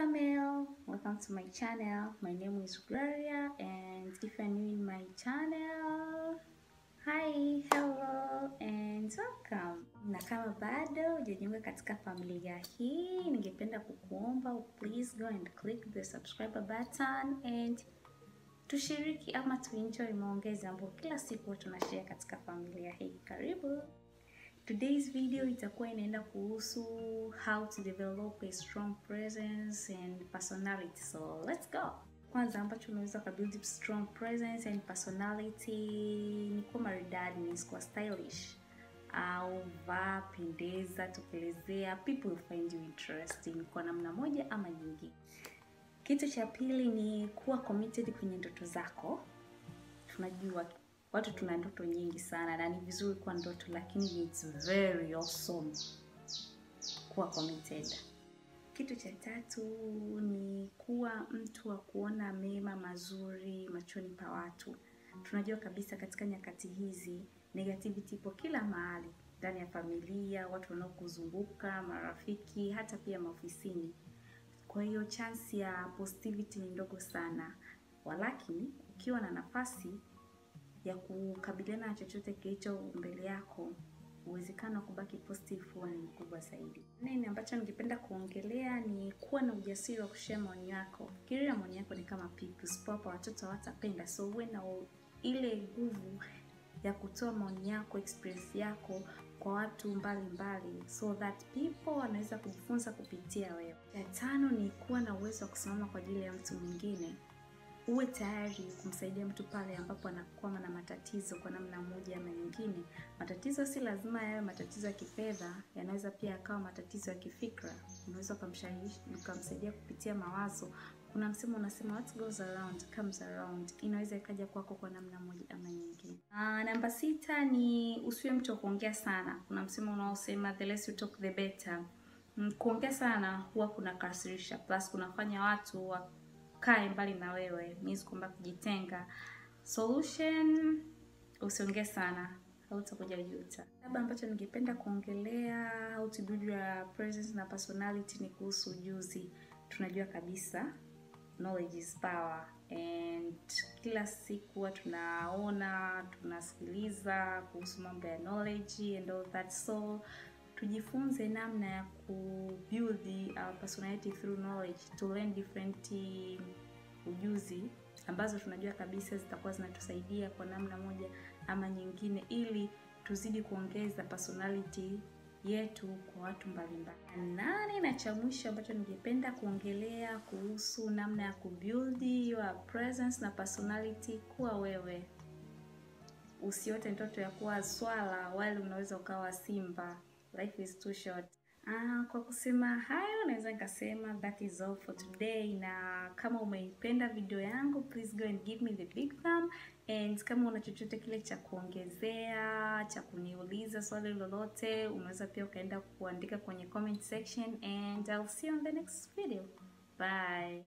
Family, welcome to my channel. My name is Gloria and if you're new in my channel, hi, hello and welcome. Na kama bado hujajiunga katika familia hii, ningependa kukuomba please go and click the subscribe button and tushiriki ama tuenjoy maongezi ambayo kila siku tunashare katika familia hii. Karibu. Today's video itakuwa inaenda kuhusu how to develop a strong presence and personality. So let's go. Kwanza ambacho unaweza kubuild strong presence and personality ni kuwa maridadi, ni kuwa stylish au vaa, pendeza, tokelezea, people will find you interesting kwa namna moja ama nyingine. Kitu cha pili ni kuwa committed kwenye ndoto zako. Tunajua watu tuna ndoto nyingi sana na ni vizuri kuwa ndoto, lakini it's very awesome kuwa committed. Kitu cha tatu ni kuwa mtu wa kuona mema mazuri machoni pa watu. Tunajua kabisa katika nyakati hizi negativity ipo kila mahali, ndani ya familia, watu wanaokuzunguka, marafiki, hata pia maofisini. Kwa hiyo chance ya positivity ni ndogo sana, walakini ukiwa na nafasi ya kukabiliana na chochote kilicho mbele yako, uwezekano wa kubaki positive huwa ni mkubwa zaidi. Nini ambacho ningependa kuongelea ni kuwa na ujasiri wa kushare maoni yako. Fikiria maoni yako ni kama pipi, usipowapa watoto hawatapenda, so uwe na ile nguvu ya kutoa maoni yako, experience yako kwa watu mbalimbali mbali, so that people wanaweza kujifunza kupitia wewe. Ya tano ni kuwa na uwezo wa kusimama kwa ajili ya mtu mwingine uwe tayari kumsaidia mtu pale ambapo anakwama na matatizo kwa namna moja ama nyingine. Matatizo si lazima yawe matatizo ya kifedha, yanaweza pia yakawa matatizo ya kifikra. Unaweza ukamsaidia kupitia mawazo. Kuna msemo unasema what goes around comes around, inaweza ikaja kwako kwa namna moja ama nyingine. Aa, namba sita ni usiwe mtu wa kuongea sana. Kuna msemo unaosema the less you talk the better. Kuongea sana huwa kuna kasirisha, plus kunafanya watu wa kae mbali na wewe, means kwamba kujitenga. Solution, usiongee sana, hautakuja juta. Labda ambacho ningependa kuongelea how to build your presence na personality ni kuhusu ujuzi. Tunajua kabisa knowledge is power and kila siku huwa tunaona tunasikiliza kuhusu mambo ya knowledge and all that so tujifunze namna ya kubuild our personality through knowledge to learn different ujuzi ambazo tunajua kabisa zitakuwa zinatusaidia kwa namna moja ama nyingine, ili tuzidi kuongeza personality yetu kwa watu mbalimbali. Nane na cha mwisho ambacho ningependa kuongelea kuhusu namna ya kubuild your presence na personality, kuwa wewe. Usiote ndoto ya kuwa swala, wala unaweza ukawa simba. Life is too short. Ah, kwa kusema hayo naweza nikasema that is all for today, na kama umeipenda video yangu please go and give me the big thumb, and kama una chochote kile cha kuongezea cha kuniuliza swali lolote, unaweza pia ukaenda kuandika kwenye comment section and I'll see you on the next video. Bye.